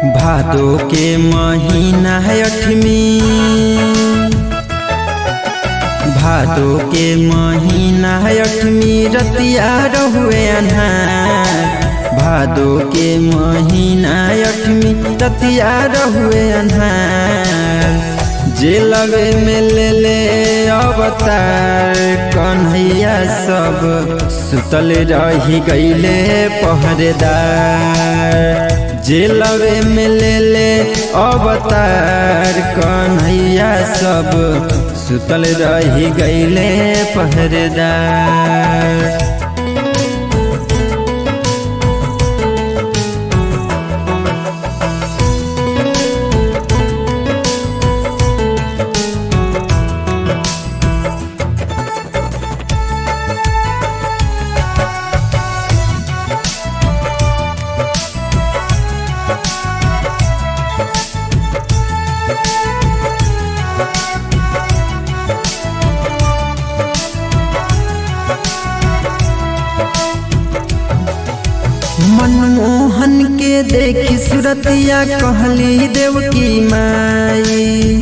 भादो के महीना है अठमी भादो के महीना है अठमी रतिया रहुए अन्हार भादो के महीना अठमी रतिया रहुए अन्हार जे लगे में ले ले अवतार कन्हैया सब सुतल रही गईले पहरेदार जे लगे में ले ले अवतार कन्हैया सब सुतल रही गईले पहरेदार मनमोहन के देखी सुरतिया कहली देव की माई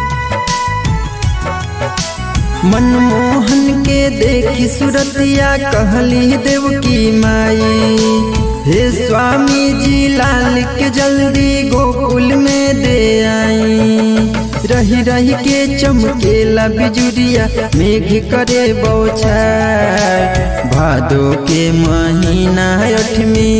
मनमोहन के देखी सुरतिया कहली देव की माई हे स्वामी जी लाल के जल्दी गोकुल में दे आई रही रही के चमकेला बिजुरिया मेघ करे बौछार भादो के महीना अठमी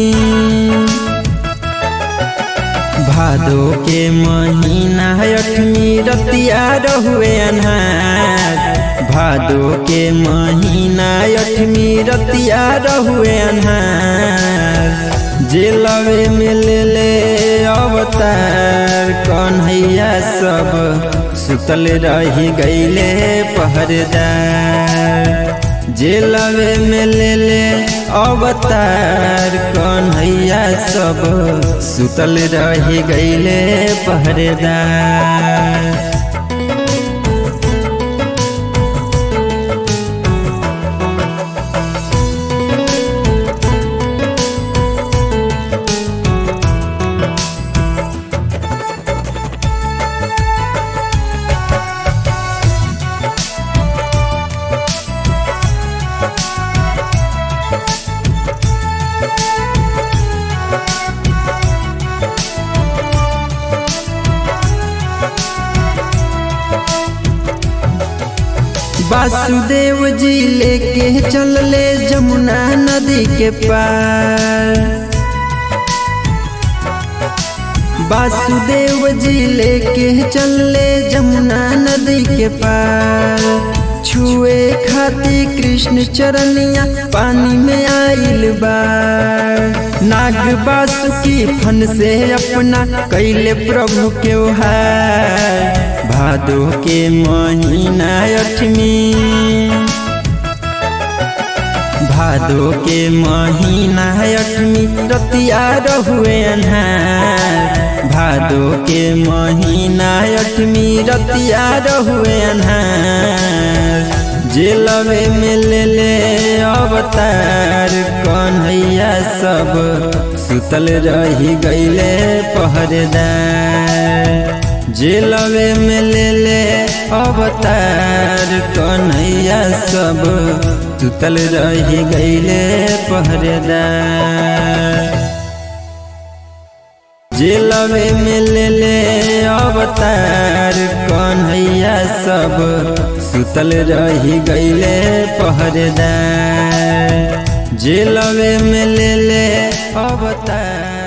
भादो के महीना अठमी रतिया रहुए अन्हार भादो के महीना अठमी रतिया रहुए अन्हार जे लवे में ले ले अवतार कन्हैया सब सुतल रही गईले पहरेदार जे लवे में ले ले अवतार कन्हैया सब सुतल रही गईले पहरेदार वासुदेव जी लेके चलले जमुना नदी के पार वासुदेव जी लेके चलले जमुना नदी के पार छुए खाती कृष्ण चरनिया पानी में आइल बार नाग बासुकी फन से अपना कैले प्रभु के हार भादो के महीना अठमी भादो के महीना अठमी रतिया रहुए अन्हार भादो के महीना अठमी रतिया रहुए अन्हार जे लवे में ले ले अवतार कन्हैया सब सुतल रही गईले पहरेदार जे लवे में ले ले अवतार कन्हैया सब सुतल रही गईले पहरेदार जे लवे में ले ले अवतार कन्हैया सब सुतल रही गईले पहरेदार जे लवे में ले ले अवतार